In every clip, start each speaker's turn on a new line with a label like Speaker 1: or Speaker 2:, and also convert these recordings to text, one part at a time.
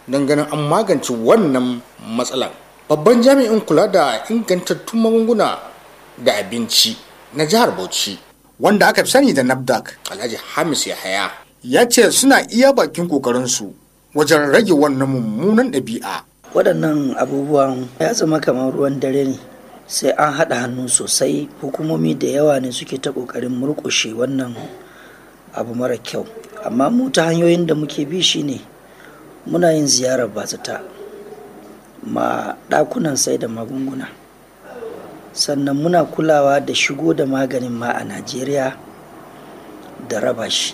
Speaker 1: don ganin an magance wannan matsalar babban jami'in kula da ingantattun magunguna da abinci na jihar bauchi wanda aka fi sani da nafdac alhaji hamis yahaya ya ce suna iya bakin kokarinsu wajen rage wannan mummunan ɗabi'a
Speaker 2: waɗannan abubuwan ya zama kamar ruwan dare ne sai an haɗa hannu sosai hukumomi da yawa ne suke ta ƙoƙarin murƙushe wannan abu mara kyau amma mu ta hanyoyin da muke bi shine muna yin ziyarar bazata ma ɗakunan sai da magunguna sannan muna kulawa da shigo da maganin ma a najeriya da raba shi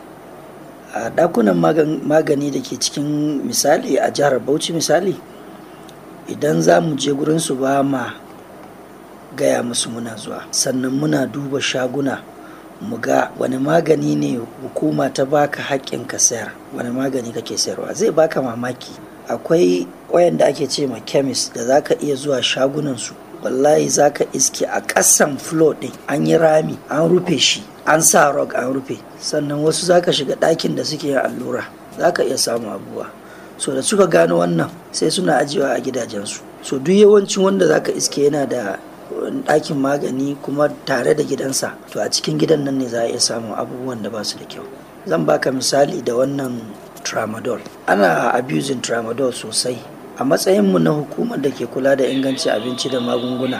Speaker 2: a ɗakunan magani da ke cikin misali a jihar bauchi misali idan za mu je gurinsu ba ma gaya musu muna zuwa sannan muna duba shaguna mu ga wani magani ne hukuma ta baka haƙƙin ka sayar wani magani kake sayarwa zai baka mamaki akwai wayanda ake ce ma kemis da za ka iya zuwa shagunansu wallahi za ka iske a ƙasan flo ɗin an yi rami an rufe shi an sa rog an rufe sannan wasu za ka shiga ɗakin da suke yin allura za ka iya samun abubuwa so da suka gano wannan sai suna ajiyewa a gidajensu so duk yawancin wanda za ka iske yana da ɗakin magani kuma tare da gidansa to a cikin gidan nan ne za a iya samun abubuwan da ba su da kyau zan baka misali da wannan tramadol ana abusing tramadol sosai a matsayinmu na hukumar da ke kula da ingancin abinci da magunguna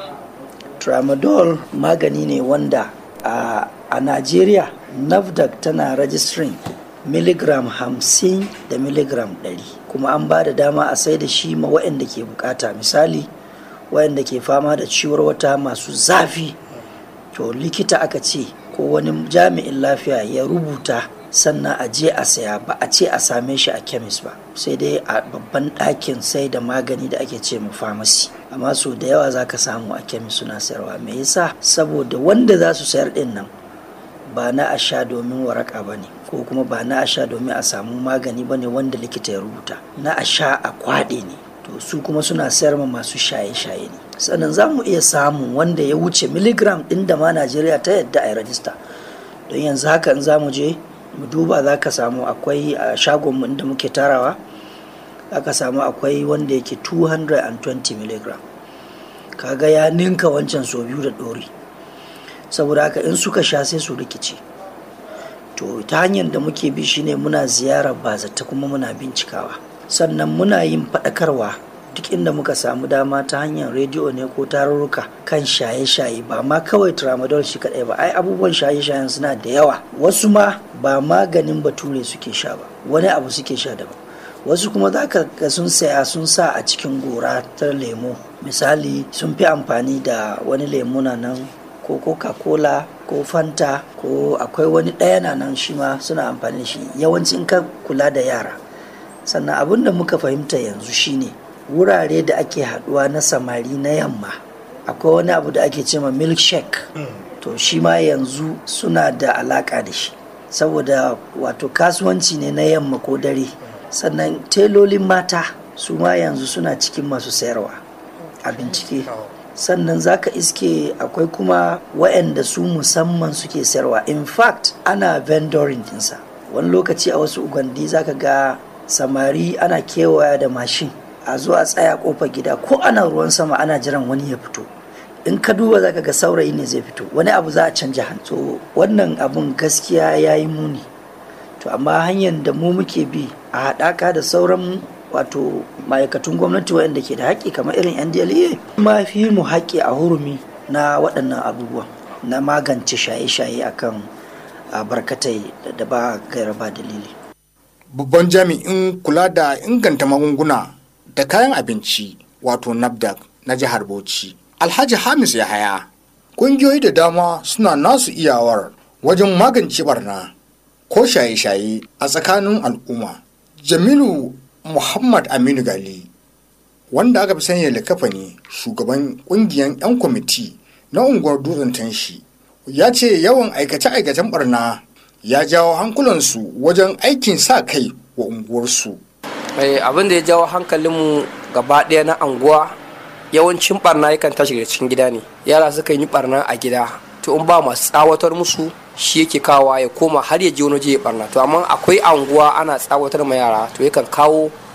Speaker 2: tramadol magani ne wanda a, a najeriya nafdac tana registering miligram hamsin da miligram ɗari kuma an ba da dama a sai da shi ma waɗanda ke bukata misali waɗanda ke fama da ciwar wata masu zafi to likita aka ce ko wani jami'in lafiya ya rubuta sannan a je a saya ba a ce a same shi a kemis ba sai dai a babban ɗakin sai da magani da ake ce mu famasi amma so da yawa za ka samu a kemis suna sayarwa me yasa saboda wanda za su sayar ɗin nan ba na a sha domin waraka ba ne ko kuma ba na a sha domin a samu magani ba ne wanda likita ya rubuta na a sha a kwaɗe ne to su kuma suna sayar ma masu shaye-shaye ne sannan za mu iya samun wanda ya wuce miligram ɗin da ma najeriya ta yadda a yi rajista don yanzu haka in za mu je mu duba za ka samu akwai a shagonmu inda muke tarawa za ka samu akwai wanda yake 220 mg kaga ya ninka wancan so biyu da ɗori saboda haka in suka sha sai su rikice to ta hanyar da muke bi shine muna ziyarar bazata kuma muna bincikawa sannan muna yin faɗakarwa duk inda muka samu dama ta hanyar rediyo ne ko tarurruka kan shaye-shaye ba ma kawai tramadol shi kadai ba ai abubuwan shaye-shayen suna da yawa wasu ma ba maganin bature suke sha ba wani abu suke sha daban wasu kuma za ka ga sun saya sun sa a cikin gora ta lemo misali sun fi amfani da wani lemo na nan ko coca-cola ko fanta ko akwai wani ɗaya na nan shi ma suna amfani da shi yawancin ka kula da yara sannan abin da muka fahimta yanzu shine wurare da ake haduwa na samari na yamma akwai wani abu da ake cema milkshake to shi ma yanzu suna da alaka da shi saboda wato kasuwanci ne na yamma ko dare sannan telolin mata su ma yanzu suna cikin masu sayarwa a bincike sannan zaka iske akwai kuma waɗanda su musamman suke sayarwa in fact ana vendoring dinsa wani lokaci a wasu ugandi zaka ga samari ana kewaya da mashin a zo a tsaya kofar gida ko ana ruwan sama ana jiran wani ya fito in ka duba zaka ga saurayi ne zai fito wani abu za a canja hannu so wannan abun gaskiya ya yi muni to amma hanyar da mu muke bi a haɗaka da sauran wato ma'aikatun gwamnati waɗanda ke da haƙƙi kamar irin ndla ma fi mu haƙƙi a hurumi na waɗannan abubuwan na magance shaye-shaye akan barkatai da ba gaira ba dalili
Speaker 1: babban jami'in kula da inganta magunguna da kayan abinci wato nafdac na jihar bauchi alhaji hamis yahaya ƙungiyoyi da dama suna nasu iyawar wajen magance barna ko shaye-shaye a tsakanin al'umma jamilu muhammad aminu gali wanda aka fi sanya da kafa ne shugaban ƙungiyar 'yan kwamiti na unguwar dutsen tanshi ya ce yawan aikace-aikacen barna ya jawo hankulansu wajen aikin sa kai wa unguwarsu
Speaker 3: abin da ya jawo hankalinmu gaba ɗaya na anguwa yawancin barna yakan tashi daga cikin gida ne yara suka yi barna a gida to in ba masu tsawatar musu shi yake kawa ya koma har ya je wani je ya barna to amma akwai anguwa ana tsawatar ma yara to yakan kawo